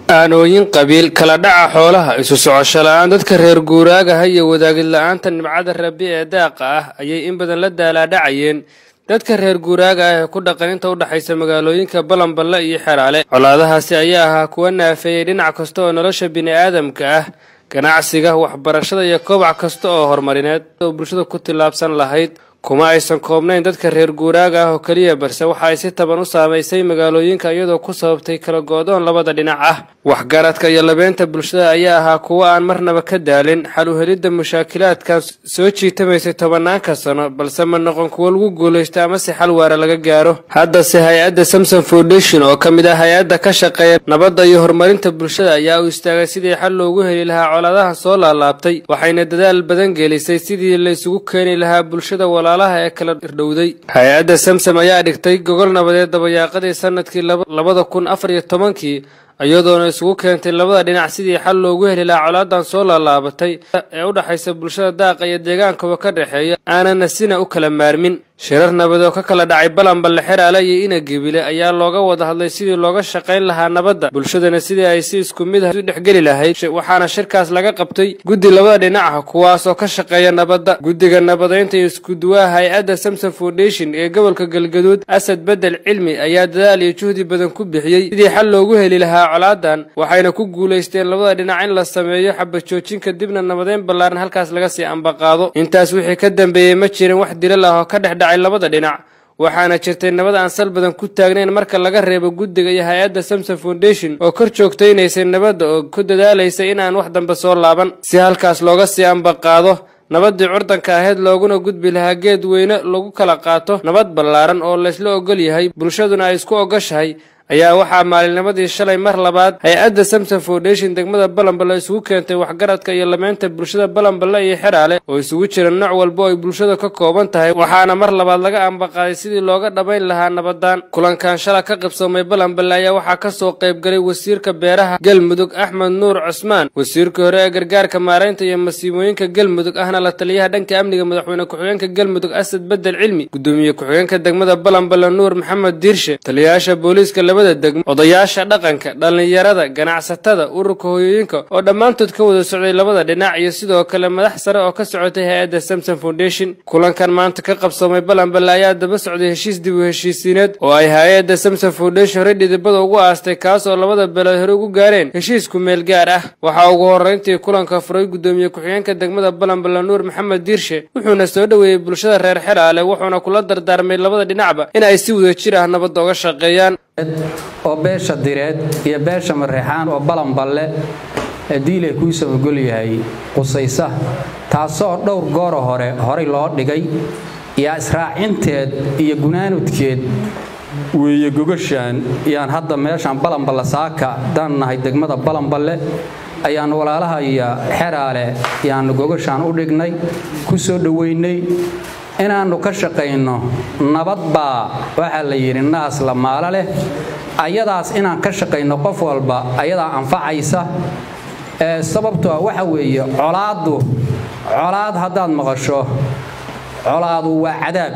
aanooyin qabiil kala dhaca xoolaha isu socosho la-aan dadka reer guuraagaha iyo wadaagid la-aanta nimcada rabi ee daaqa ah ayay in badan la daalaadhacayeen dadka reer guuraaga ah ee ku dhaqan inta u dhexaysa magaalooyinka balanballe iyo xeraale colaadahaasi ayaa ahaa kuwa naafeeyey dhinac kasta oo nolosha bini'aadamka ah ganacsiga waxbarashada iyo kobac kasta oo horumarineed oo bulshada ku tillaabsan lahayd kuma aysan koobnayn dadka reer guuraaga ah oo keliya balse waxa ay si taban u saamaysay magaalooyinka iyadoo ku sababtay kala go-doon labada dhinac ah waxgaradka iyo labeynta bulshada ayaa ahaa kuwo aan marnaba ka daalin xal u helidda mushaakilaadkan soo jiitamaysay tobanaanka sano balse ma noqon kuwo lagu guulaysto ama si xal waara laga gaaro haddase hay-adda samson foundation oo ka mid ah hay-adda ka shaqeeya nabadda iyo horumarinta bulshada ayaa u istaagay sidii xal loogu heli lahaa colaadaha soo laalaabtay waxayna dadaal badan gelisay sidii la isugu keeni lahaa bulshada walaalaha ee kala irdhowday hay-adda samsom ayaa dhigtay gogol nabadeed dabayaaqadii sanadkii labada kun afar iyo tobankii iyadoona isugu keentay labada dhinac sidii xal loogu heli lahaa colaadan soo laalaabatay ee u dhexaysa bulshada daaqa iyo deegaankaba ka dhexeeya aanana sina u kala maarmin shirar nabad oo ka kala dhacay balanballe xeraale iyo inagibile ayaa looga wada hadlay sidii looga shaqayn lahaa nabadda bulshadana sidii ay si isku mid ah u dhexgeli lahayd waxaana shirkaas laga qabtay guddi labada dhinaca kuwaas oo ka shaqeeya nabadda guddiga nabadaynta iyo iskuduwaha hay-adda samson foundation ee gobolka galgaduud asad bedel cilmi ayaa dadaal iyo juhdi badan ku bixiyey sidii xal loogu heli lahaa colaadan waxayna ku guulaysteen labada dhinac in la sameeyo xabajoojin kadibna nabadeyn ballaaran halkaas laga sii ambaqaado intaas wixii ka dambeeyey ma jirin wax dilal ah oo ka dhex dhacay labada dhinac waxaana jirtay nabad aan sal badan ku taagnayn marka laga reebo guddiga iyo hay-adda samson foundation oo kor joogtaynaysay nabadda oo ku dadaalaysay inaan wax dambe soo laaban si halkaas looga sii ambaqaado nabaddii curdanka ahayd looguna gudbi lahaa geed weyne lagu kala qaato nabad ballaaran oo laysla ogol yahay bulshaduna ay isku ogoshahay ayaa waxaa maalinnimadii shalay mar labaad hay-adda samson foundation degmada balanballe isugu keentay waxgaradka iyo lameynta bulshada balanballe iyo xeraale oo isugu jira nooc walba oo ay bulshada ka kooban tahay waxaana mar labaad laga ambaqaaday sidii looga dhammayn lahaa nabadan kulankan shala ka qabsoomay balanballe ayaa waxaa ka soo qaybgalay wasiirka beeraha galmudug axmed nuur cusmaan wasiirka hore ee gargaarka maaraynta iyo masiibooyinka galmudug ahna la taliyaha dhanka amniga madaxweyne ku-xigeenka galmudug asad bedel cilmi gudoomiye ku-xigeenka degmada balanballe nuur maxamed diirshe taliyayaasha booliiska odayaasha dhaqanka dhallinyarada ganacsatada ururka hooyooyinka oo dhammaantood ka wada socday labada dhinac iyo sidoo kale madax sare oo ka socotay hay-adda samson foundation kulankan maanta ka qabsoomay balanballe ayaa daba socday heshiis dib u heshiisiineed oo ay hay-adda samson foundation horey dhidibada ugu aastay kaas oo labada beelood hore ugu gaareen heshiisku meel gaar ah waxaa ugu horreyntii kulanka furay gudoomiye ku-xigeenka degmada balanballe nuur maxamed diirshe wuxuuna soo dhoweeyey bulshada reer xeraale wuxuuna kula dardaarmay labada dhinacba in ay si wada jir ah nabadda uga shaqeeyaan oo beesha direed iyo beesha mareexaan oo balanballe diilay kuu samagol yahay qusaysa taasoo dhowr gooro hore horay loo dhigay yaa israacinteed iyo gunaanudkeed weeye gogashaan yaan hadda meeshaan balanballe saaka daan nahay degmada balanballe ayaan walaalaha iyo xeraale yaanu gogashaan u dhignay ku soo dhoweynay inaannu ka shaqayno nabad baa waxaa la yidhi naas la maalo leh ayadaas inaan ka shaqayno qof walba ayadaa anfacaysa sababtoo waxa weeye colaaddu colaad haddaad maqasho colaadu waa cadaab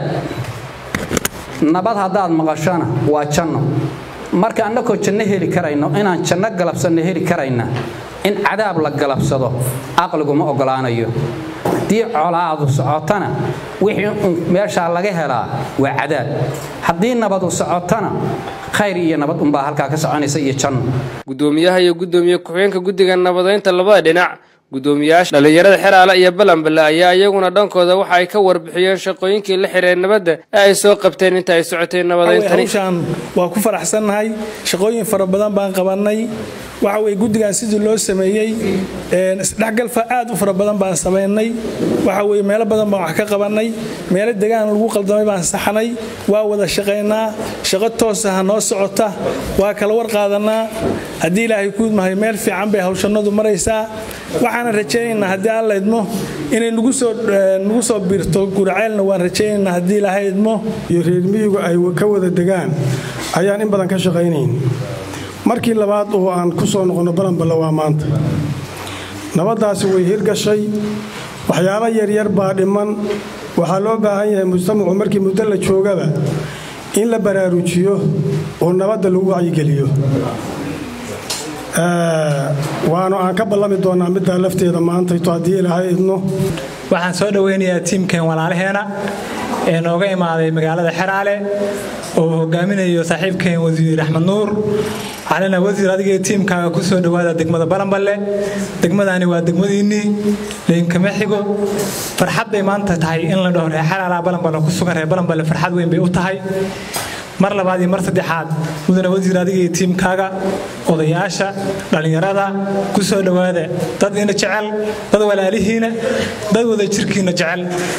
nabad haddaad maqashona waa janno marka annakoo janno heli karayno inaan janno galabsanno heli karayna in cadaab la galabsado aqligu ma ogolaanayo haddii colaadu socotana wixii un meeshaa laga helaa waa cadaab haddii nabadu socotana khayr iyo nabad unbaa halkaa ka soconaysa iyo janno gudoomiyaha iyo gudoomiye ku-xigeenka guddiga nabadaynta labada dhinac gudoomiyaasha dhallinyarada xeraale iyo balanballe ayaa iyaguna dhankooda waxa ay ka warbixiyeen shaqooyinkii la xiriir nabadda ee ay soo qabteen inta ay socotay nabadayntani hawshaan waa ku faraxsannahay shaqooyin fara badan baan qabannay waxa weye guddigan sidii loo sameeyey isdhexgalfa aad u fara badan baan samaynay waxa weye meelo badan baan wax ka qabannay meelo degaan lagu qaldamay baan saxnay waa wada shaqaynaa shaqo toosaha noo socota waa kala war qaadanaa haddii ilaahay kuudmahay meel fiican bay hawshannadu maraysaa waxaana rajaynaynaa haddii alla idmo inay nagu soo biirto guraceelna waan rajaynaynaa haddii ilaahay idmo iyo reermiyigu ay ka wada degaan ayaan in badan ka shaqaynayn markii labaad oo aan ku soo noqonno balanballe waa maanta nabaddaasi way hirgashay waxyaabo yaryar baa dhiman waxaa loo baahan yahay mujtamacu markii muddo la joogaba in la baraarujiyo oo nabadda lagu wacyigeliyo waanu aan ka ballami doonaa middaa lafteeda maantayto haddii ilaahay idno waxaan soo dhoweynayaa tiimkeen walaalaheena ee nooga imaaday magaalada xeraale oo hogaaminayo saaxiibkeen wasiir axmed nuur waxaan wasiir adigee tiimkaaga ku soo dhowaada degmada balanballe degmadani waa degmadiinnii lainkama xigo farxad bay maanta tahay in la dhaho reer xeraalaha balanballe ku sugan reer balanballe farxad weyn bay u tahay mar labaad iyo mar saddexaad mudane wasiir adigii tiimkaaga odayaasha dhallinyarada ku soo dhowaada dad ina jecel dad walaalihiina dad wada jirkiina jecel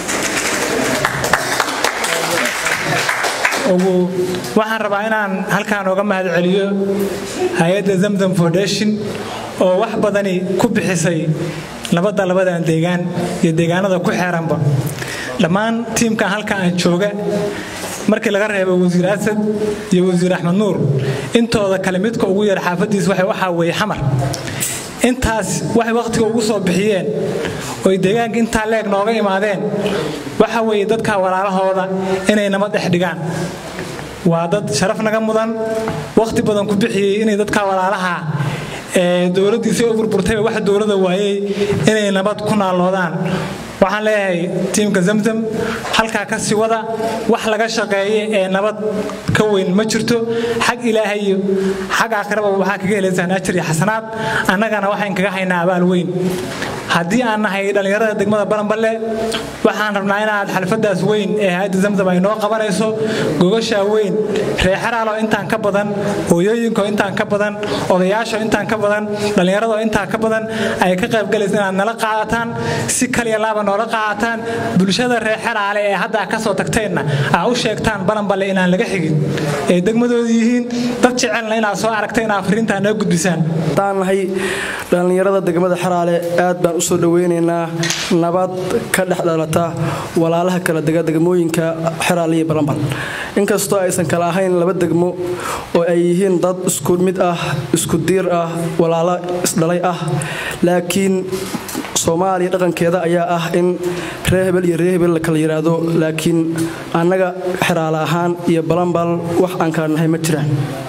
waxaan rabaa inaan halkaan oga mahad celiyo hay-adda zamzam foundation oo wax badani ku bixisay nabadda labadan deegaan iyo deegaanada ku xeeranba dhammaan tiimkan halka aan jooga markii laga reebo wasiir asad iyo wasiir axmed nuur intooda kale midka ugu yar xaafadiis waxaa weeye xamar intaas waxay wakhtiga ugu soo bixiyeen oy deegaanka intaa leeg nooga imaadeen waxa weeye dadka walaalahooda inay nabad dhex dhigaan waa dad sharaf naga mudan wakhti badan ku bixiyey inay dadka walaalaha dowladdiisa u burburtayba wax dowlada waayey inay nabad ku naalloodaan waxaan leeyahay tiimka zamzam halkaa ka sii wada wax laga shaqeeye ee nabad ka weyn ma jirto xag ilaahay iyo xag aakhiraba waxaa kaga helaysaan ajir iyo xasanaad annagana waxayn kaga haynaa abaal weyn haddii aan nahay dhallinyarada degmada balanballe waxaan rabnaa inaad xalfadaas weyn ee hay-adda zamzam ay noo qabanayso gogashaa weyn reexaraalo intaan ka badan hooyooyinko intaan ka badan odayaasho intaan ka badan dhallinyarado intaan ka badan ay ka qaybgalaysa inaad nala qaadataan si kaliya laaba noola qaadataan bulshada reexaraale ee hadda ka soo tagteenna aa u sheegtaan balanballe inaan laga xigin ee degmadooda yihiin dad jecelna inaad soo aragta inaad fariintaa noo gudbisaan haddaan nahay dhallinyarada degmada xaraale aad baan usoo dhoweynaynaa nabad ka dhex dhalata walaalaha kala dega degmooyinka xeraale iyo balanbal inkastoo aysan kala ahayn laba degmo oo ay yihiin dad isku mid ah isku diir ah walaalo isdhalay ah laakiin soomaaliya dhaqankeeda ayaa ah in ree hebel iyo ree hebel la kala yidhaahdo laakiin annaga xeraale ahaan iyo balanbal wax aan kala nahay ma jiraan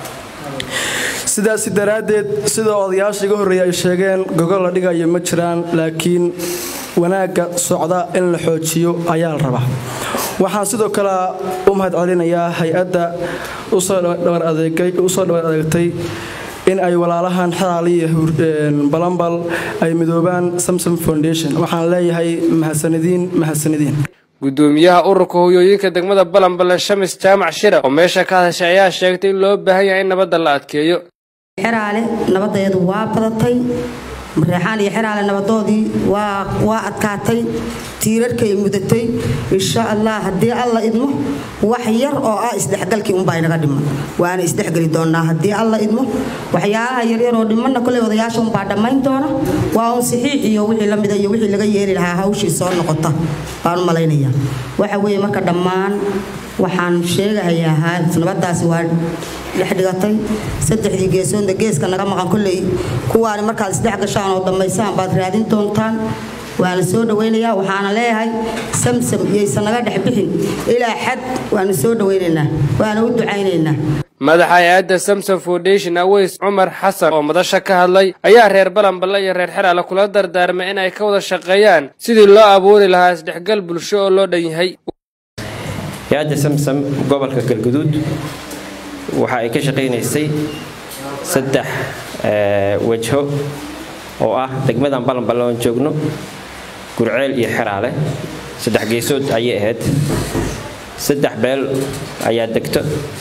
sidaasi daraaddeed sida odayaasha iga horreeya ay sheegeen gogol la dhigayo ma jiraan laakiin wanaagga socda in la xoojiyo ayaa la rabaa waxaan sidoo kale u mahad celinayaa hay-adda usoo dhabar adeegtay in ay walaalahan xeraaliya balanbal ay midoobaan samsom foundation waxaan leeyahay mahadsanadiin mahadsanadiin gudoomiyaha ururka hoyooyinka degmada balanballe shamis jaamac shira oo meesha ka hadashay ayaa sheegtay in loo baahan yahay in nabadda la adkeeyo xeraale nabadeedu waa badatay mareexaan iyo xeraale nabadoodii waa adkaatay tiirarkay mudatay insha allah haddii alla idmo wax yar oo ah isdhexgalkii unbaa inaga dhiman waana isdhexgeli doonaa haddii alla idmo waxyaalaha yaryar oo dhimanna koley odayaasha unbaa dhammayn doona waa un saxiix iyo wixii la mida iyo wixii laga yeeli lahaa hawshii soo noqota baan u malaynaya waxa weeye marka dhammaan waxaan sheegahayaa nabadaasi waa dhexdhigatay saddexdii geesoodna geeska naga maqan kolley kuwaani markaad isdhex gashaan oo dhammaysaan baad raadin doontaan waana soo dhawaynayaa waxaana leeyahay samsam iyaysan naga dhex bixin ilaa xad waanu soo dhawaynaynaa waana u ducaynaynaa madaxa hay-adda samson foundation aweys cumar xasan oo madasha ka hadlay ayaa reer balanballe iyo reer xeraale kula dardaarmay in ay ka wada shaqeeyaan sidii loo abuuri lahaa isdhexgal bulsho oo loo dhan yahay hay-adda samsam gobolka galguduud waxa ay ka shaqaynaysay saddex wajho oo ah degmadan balanballe oon joogno gurceel iyo xeraale saddex geesood ayay ahayd saddex beel ayaa degto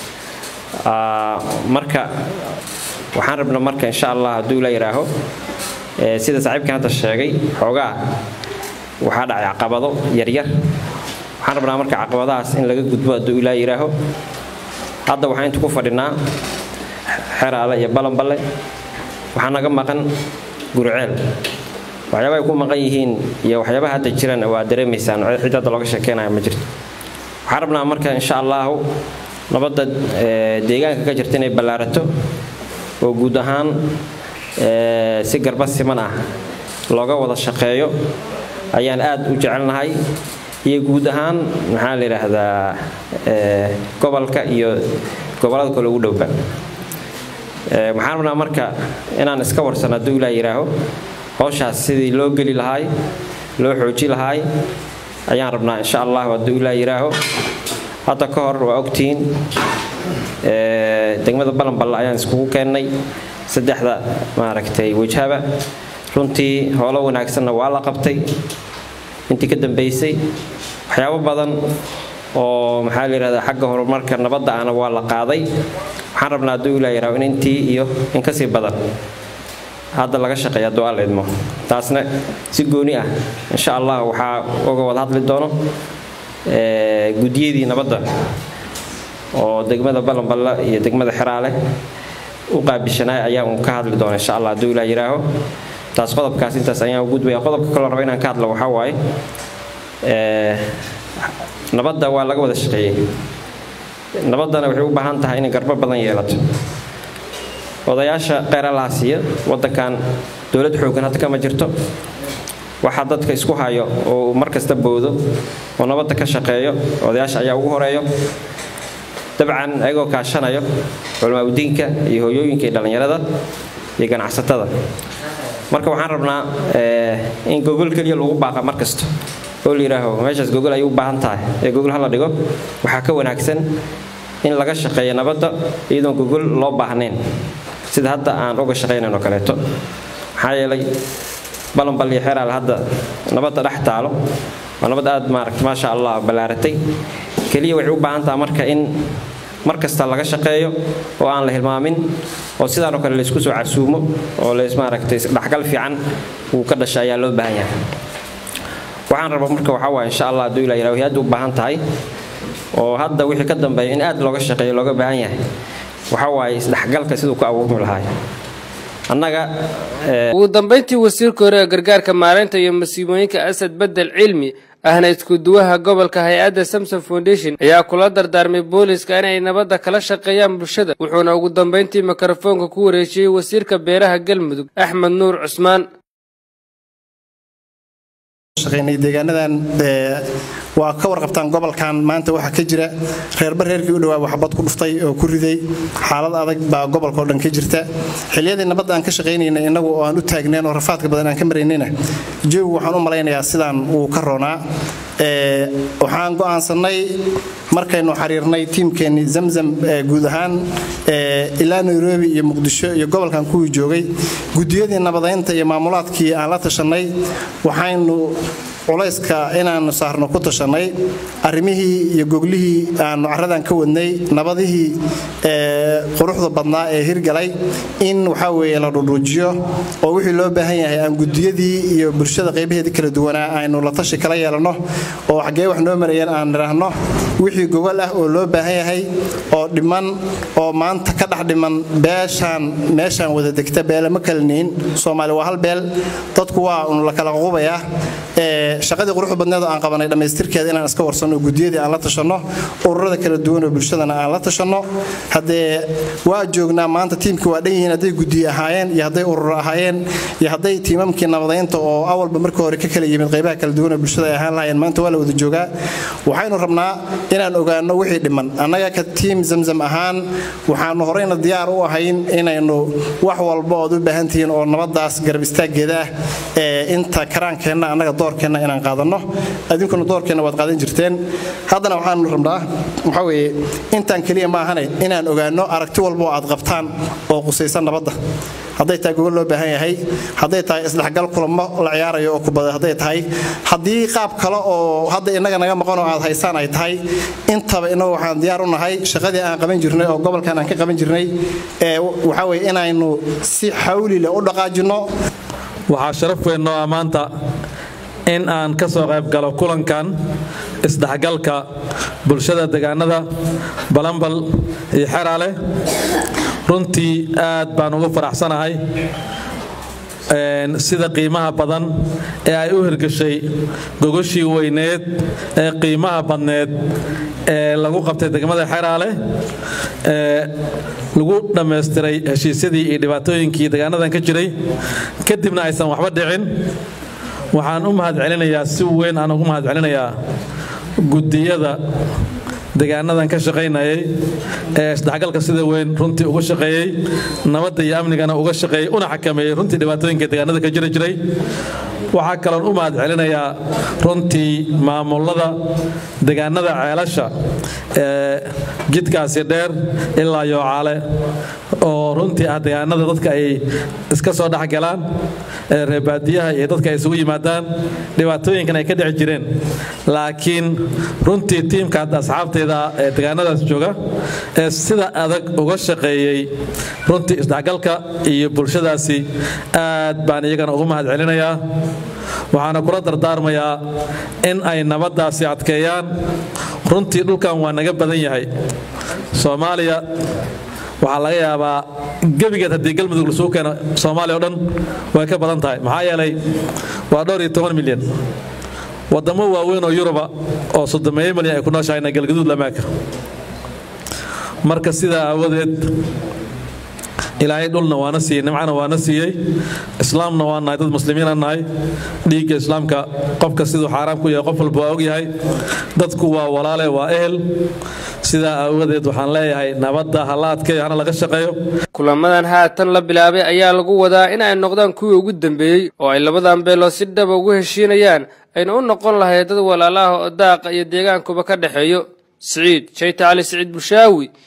marka waxaan rabna marka insha allah hadduu la yidhaaho sida saaxiibkan hadda sheegay xoogaa waxaa dhacay caqabado yaryar waxaan rabnaa marka caqabadahaas in laga gudbo hadduu ilaa yidhaaho hadda waxaan inta ku fadhinaa xeraale iyo balanballe waxaa naga maqan gurceel waxyaaba ay ku maqan yihiin iyo waxyaabaha hadda jiraan waa dareemaysaan cid hadda looga sheekeynaya ma jirto waxaan rabnaa marka insha allahu nabadda deegaanka ka jirta inay ballaarato oo guud ahaan si garba siman ah looga wada shaqeeyo ayaan aad u jecelnahay iyo guud ahaan maxaa la yidhaahdaa gobolka iyo gobollada kale ugu dhowba waxaan rabnaa marka inaan iska warsan hadduu ilaa yidhaaho howshaas sidii loo geli lahaay loo xooji lahaay ayaan rabnaa insha allah hadduu ilaa yidhaaho hadda ka hor waa ogtihiin degmada balanballe ayaan iskugu keennay saddexda maaragtay wajhaba runtii howlo wanaagsanna waa la qabtay intii ka dambaysay waxyaabo badan oo maxaa la yidhahdaa xagga horumarka nabadda ahna waa la qaaday waxaan rabnaa hadduu ilaa yidhaho in intii iyo in kasii badan hadda laga shaqeeya hadduu alla idmo taasna si gooni ah insha allah waxaa uga wada hadli doono guddiyadii nabadda oo degmada balanballe iyo degmada xeraale u qaabishanaay ayaa uun ka hadli doona insha allah hadduu ilaa yidhaaho taas qodobkaas intaas ayaan u gudbaya qodobka kaloo raba inaan ka hadlo waxaa waaye nabadda waa laga wada shaqeeyey nabaddana waxay u baahan tahay inay garbo badan yeelato odayaasha qeyralaha siiya waddankan dowlad xoogan hadda kama jirto waxaa dadka isku hayo oo mar kasta boodo oo nabadda ka shaqeeyo odayaasha ayaa ugu horeeyo dabcan ayagoo kaashanayo culamaabudiinka iyo hooyooyinka iyo dhallinyarada iyo ganacsatada marka waxaan rabnaa in gogol keliya lagu baaqa mar kasta oo la yidhaaho meeshaas gogol ay u baahan tahay ee gogol hala dhigo waxaa ka wanaagsan in laga shaqeeyo nabadda iyadoon gogol loo baahnayn sida hadda aan uga shaqaynayn oo kaleeto maxaa yeelay balanbal iyo xeraal hadda nabadda dhex taalo waa nabad aad maaragta maasha allah ballaaratay keliya waxay u baahan tahay marka in mar kasta laga shaqeeyo oo aan la hilmaamin oo sidaanoo kale laysku soo casuumo oo lays maaragtay dhexgal fiican uu ka dhasha ayaa loo baahan yahay waxaan rabaa marka waxaa waaya insha allah hadduu ilaa yidhaho aad u baahan tahay oo hadda wixii ka dambeeya in aad looga shaqeeyo looga baahan yahay waxaa waaye isdhexgalka siduu ku abuurmi lahaay annaga ugu dambayntii wasiirka hore ee gargaarka maareynta iyo masiibooyinka asad bedel cilmi ahna iskuduwaha gobolka hay-adda samson foundation ayaa kula dardaarmay booliska inay nabadda kala shaqeeyaan bulshada wuxuuna ugu dambayntii mikrofoonka ku wareejiyey wasiirka beeraha galmudug axmed nuur cusmaan deegaanadan waa ka warqabtaan gobolkan maanta waxaa ka jira reerba reerkii u dhawaa waxbad ku dhuftay oo ku riday xaalad adag baa gobolka oo dhan ka jirta xiliyadii nabadda aan ka shaqaynayna innagu oo aan u taagneen oo rafaadka badan aan ka maraynayna jawi waxaan u malaynayaa sidaan uu ka roonaa waxaan go'aansannay markaynu xiriirnay tiimkeennii zamzam guud ahaan ilaa nairobi iyo muqdisho iyo gobolkan kuwii joogay gudiyadii nabadaynta iyo maamulaadkii aan la tashanay waxaynu culayska inaannu saarno ku tashanay arrimihii iyo goglihii aannu carradan ka wadnay nabadihii quruxda badnaa ee hirgalay in waxaa weeye la dhudhuujiyo oo wixii loo baahan yahay aan gudiyadii iyo bulshada qaybaheedii kala duwanaa aynu la tashi kala yeelanno oo xaggee wax noo marayeen aan nidhaahno wixii gogol ah oo loo baahan yahay oo dhiman oo maanta ka dhex dhiman beeshaan meeshaan wada degta beelama kalaniin soomaali waa hal beel dadku waa un la kala qubayaa shaqadii quruxda badneed oo aan qabanay dhammaystirkeeda inaan iska warsanno gudiyadii aan la tashanno ururada kala duwan oo bulshadana aan la tashanno haddee waa joognaa maanta tiimkii waa dhan yihiin hadday gudiye ahaayeen iyo hadday urur ahaayeen iyo hadday tiimamkii nabadaynta oo awalba markii hore ka kala yimid qaybaha kala duwan oo bulshada ay ahaan lahaayeen maanta waa la wada joogaa waxaynu rabnaa inaan ogaanno wixii dhiman annaga ka tiim zamzam ahaan waxaanu horeyna diyaar u ahayn inaynu wax walba ood u baahan tihiin oo nabadaas garab istaaggeeda ah ee inta karaankeenna annaga doorkeenna inaan qaadanno adinkuna doorkeenna waad qaadan jirteen haddana waxaanu rabnaa waxaa weeye intaan keliya ma ahane inaan ogaanno aragti walba oo aad qabtaan oo qusaysan nabadda hadday tahay gogol loo baahan yahay hadday tahay isdhexgal kulamo la ciyaarayo oo kubada hadday tahay haddii qaab kale oo hadda innaga naga maqan oo aad haysaan ay tahay intaba innagu waxaan diyaar u nahay shaqadii aan qaban jirnay oo gobolkan aan ka qaban jirnay ee waxaa weye inaynu si xawli leh u dhaqaajinno waxaa sharaf weyn noo ah maanta in aan ka soo qayb galo kulankan isdhexgalka bulshada deegaanada balambal iyo xeraale runtii aad baan ugu faraxsanahay sida qiimaha badan ee ay u hirgashay gogoshii weyneed ee qiimaha badneed ee lagu qabtay degmada xeraale ee lagu dhammaystiray heshiisyadii iyo dhibaatooyinkii deegaanadan ka jiray kadibna aysan waxba dhicin waxaan u mahad celinayaa si weyn aan ugu mahad celinayaa gudiyada deegaanadan ka shaqaynayay ee isdhexgalka sida weyn runtii uga shaqeeyey nabadda iyo amnigana uga shaqeeyey una xakameeyey runtii dhibaatooyinka deegaanada ka jiri jiray waxaa kaloon u mahad celinayaa runtii maamulada deegaanada ceelasha ee jidkaasi dheer ilaa yoocaale oo runtii ah deegaanada dadka ay iska soo dhexgalaan ee reebaadiyaha iyo dadka ay isugu yimaadaan dhibaatooyinkan ay ka dhici jireen laakiin runtii tiimka hadda asxaabteeda ee deegaanadaas jooga ee sida adag uga shaqeeyey runtii isdhexgalka iyo bulshadaasi aad baan iyagana ugu mahad celinayaa waxaana kula dardaarmayaa in ay nabaddaasi adkeeyaan runtii dhulkan waa naga badan yahay soomaaliya waxaa laga yaabaa gebigeed haddii galmudug lasuu keeno soomaaliya o dhan way ka badan tahay maxaa yeelay waa dhowr iyo toban milyan waddamo waaweyn oo yuruba oo soddomeeyo milyan ay ku nooshahayna galgaduud lamaaka marka sidaa aawadeed ilaahay dhulna waana siiyey nimcana waana siiyey islaamna waa nahay dad muslimiina nahay dhiigga islaamka qofka siduu xaaraam ku yahay qof walba waa ogyahay dadku waa walaale waa ehel sidaa aawadeed waxaan leeyahay nabadda hala adkeeyo hana laga shaqeeyo kulamadan haatan la bilaabay ayaa lagu wadaa in ay noqdaan kuwii ugu dambeeyey oo ay labadan beelood si dhaba ugu heshiinayaan ayna u noqon lahayd dad walaalaha oo daaqa iyo deegaankuba ka dhexeeyo siciid jayta cali siciid bulshaawi